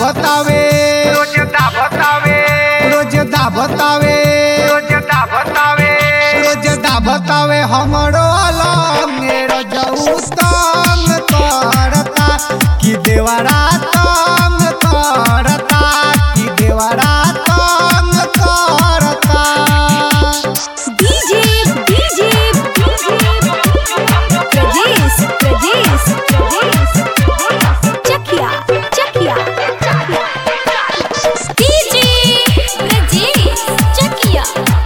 दाबतावे रोज दाबतावे रोज दाबतावे रोज दाबतावे रोज दाबतावे हमरो अलंग रजऊ तंग करता कि देवरा तंग करता कि देवरा तंग करता DJ DJ Prajesh Prajesh Chakiya Chakiya DJ Prajesh Chakiya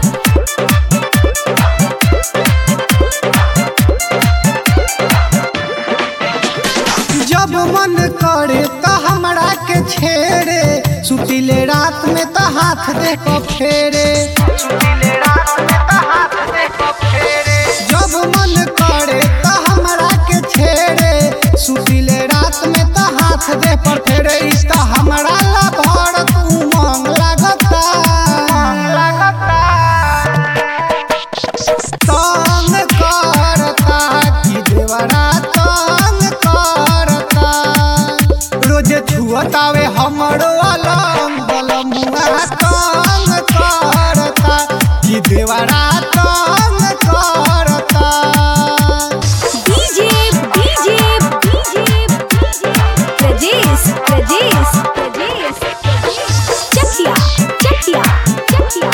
जब मन करे त हमरा के छेड़े सुतिले रात में त हाथ दे को फेरे सुनीले रात में तो हाथ से फेरे जब मन करे त हमरा के छेड़े सुतिले रात में त हाथ दे पर फेरे इस त हमरा ला भर तू मांग लगता लगता तंग करता कि देवरा तंग करता रोज छुअतावे हमरो अलम बलमुआ तंग करता कि देवरा तंग करता डीजे डीजे प्रजेश प्रजेश प्रजेश चकिया चकिया चकिया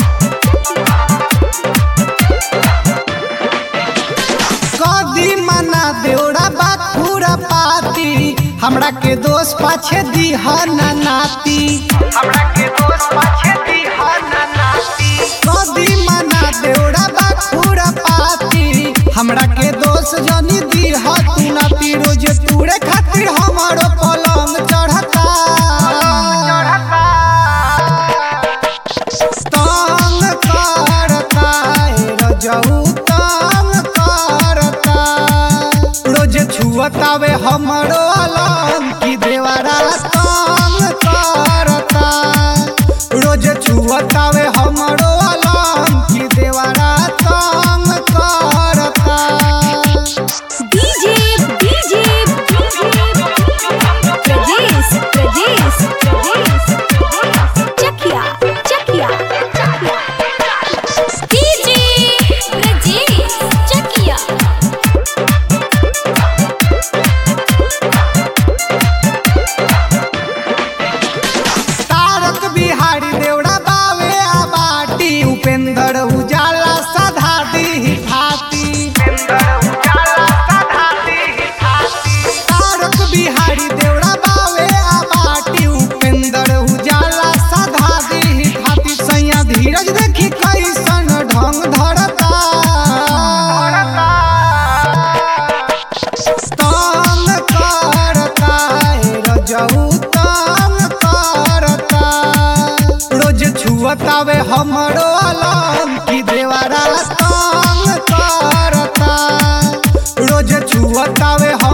कदी मना देवरा बात पूरा पाती हमरा के दोस्त पाछे दीहना नाती हमरा के दोस्त पाछे दी हन नाती कदी मना देवरा बात पूरा पाती हमरा के दोस्त जनी दीह तू नाती रोज तूरे खातिर हमारो पलंग चढ़ता चढ़ता तंग करता ए रजऊ तंग करता रोज छुअतावे हमरो अलम की देवरा तंग करता रोज छुअतावे हमरो अलम की देवरा तंग करता DJ DJ Prajesh Prajesh Chakiya Chakiya DJ Prajesh Chakiya तारक बिहारी देवड़ा बावे आ बाटी उपेंद्र उजाला सधा दी फाती इंदर उजाला सधा दी हाथी तारक बिहारी देवड़ा बावे आ बाटी उपेंद्र उजाला सधा दी फाती सैया धीरज देखी कैसन ढंग धरता तंग करता ए रजऊ तंग करता रोज छुअतावे हमरो अलम की देवरा तंग करता रोज छुअतावे